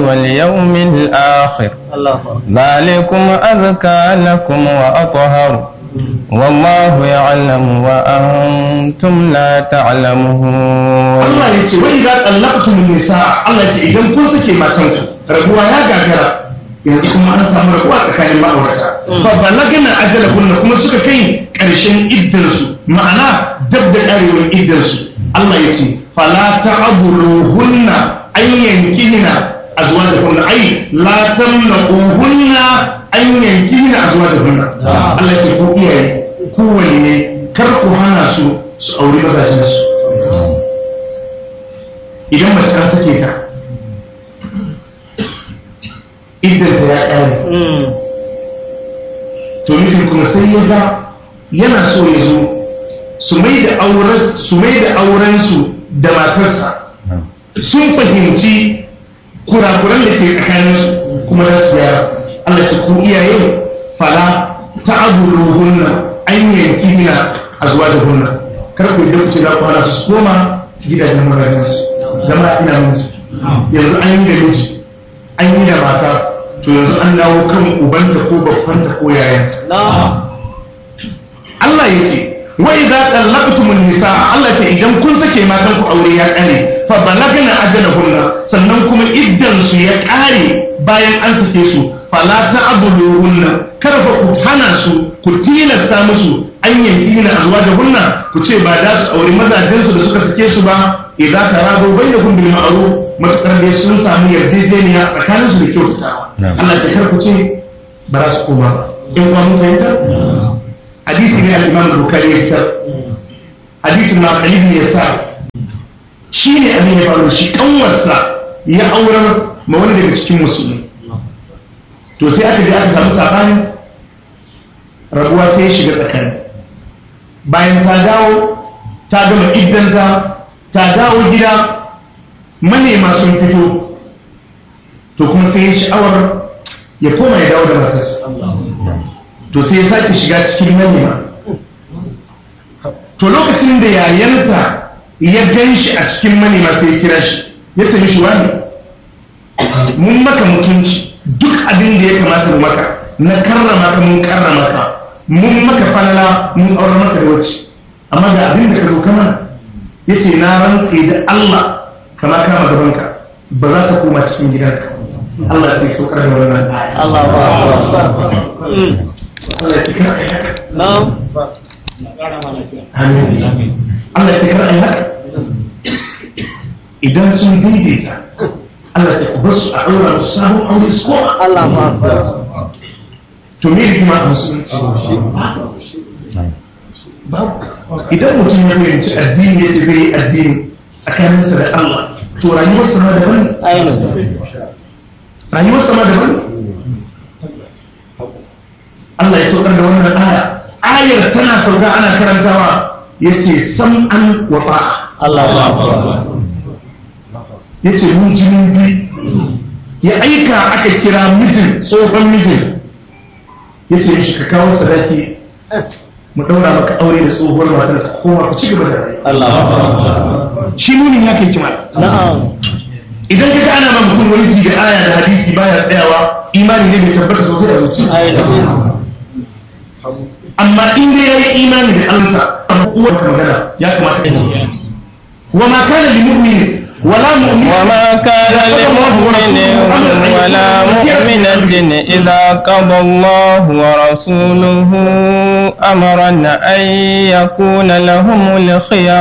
واليوم الآخر ذلكم أذكى لكم وأطهر والله يعلم وأنتم لا تعلمون Allah ya ce wai idan tsallaktu min nisa Allah ya ce idan kun sake matanku rabuwa ya gagara yanzu kuma an samu rabuwa tsakanin ma'aurata fa balagna ajalahunna kuma suka kai karshen iddarsu ma'ana dab da karewar iddarsu Allah ya ce fala ta'buduhunna an yankihina azwajahunna ai la tamnaquhunna an yankihina azwajahunna Allah ya ce ku iyaye ku waliye kar ku hana su su auri mazajensu idan mace an sake ta iddanta ya ƙare to nufin kuma sai ya ga yana so ya zo su mai da aurensu da matarsa sun fahimci kurakuran da ke tsakaninsu kuma da su yara Allah ce ku iyaye fala ta abu hunna an yanki hina a zuwa da hunna kar ku yi ce za ku hana su su koma gidajen mazajensu da ma ina miji yanzu an yi da miji an yi da mata to yanzu an dawo kan ubanta ko babbanta ko yayanta Allah ya ce wa idza talaqtumun nisa Allah ce idan kun sake matan ku aure ya kare fa balagna ajalahunna sannan kuma iddan su ya kare bayan an sake su fala ta'buduhunna kar fa ku hana su ku tilasta musu an yanki na azwajahunna ku ce ba da su aure mazajen su da suka sake su ba idan tarado bainakum bil ma'ruf matakar dai sun samu yarjejeniya tsakanin su da kyautatawa Allah ya kar ku ce ba za su koma ba in kuma mun fahimta hadisi ne al-Imam Bukhari ya fitar hadisi ma Khalid ne yasa shi ne abin ya faru shi kanwarsa ya aurar ma wani daga cikin musulmi to sai aka je aka samu sabani rabuwa sai ya shiga tsakani bayan ta dawo ta gama iddanta ta dawo gida manema sun fito to kuma sai ya sha'awar ya koma ya dawo da matarsa to sai ya sake shiga cikin manema to lokacin da yayanta ya gan shi a cikin manema sai ya kira shi ya ce mishi wani mun maka mutunci duk abin da ya kamata mu maka na karrama ka mun karrama ka mun maka falala mun aure maka da wacce amma ga abin da ka zo kama ya ce na rantse da Allah kama kama gabanka ba za ta koma cikin gidanka Allah sai saukar da wannan aya Allah ba Allah ya cikar ai haka Na'am. amin Allah ya cikar ai haka idan sun daidaita Allah ya ku bar su a ɗaura musu sabon aure su koma Allah ba to me hikima a musulunci babu idan mutum ya fahimci addini ya ce zai yi addini tsakaninsa da Allah to rayuwarsa ma daban ne ainihin. rayuwarsa ma daban ne Allah ya saukar da wannan aya ayar tana sauka ana karantawa ya ce sam'an wa ta'a Allah ba ya ce mun jinin bi ya aika aka kira mijin tsohon mijin ya ce mishi ka kawo sadaki mu ɗaura maka aure da tsohuwar matar ka koma ku ci gaba da rayuwa Allah shi nunin ya kai kima Na'am. idan ka ga ana ma mutum wani ji da aya da hadisi baya tsayawa imani ne bai tabbata sosai a zuciya Ainihin. amma in dai yayi imani da Allah uwar ka magana ya kamata ka ji wa ma kana lil mu'min wala mu'min وما كان لمؤمن ولا مؤمنة إذا قضى الله ورسوله أمرا أن يكون لهم الخيار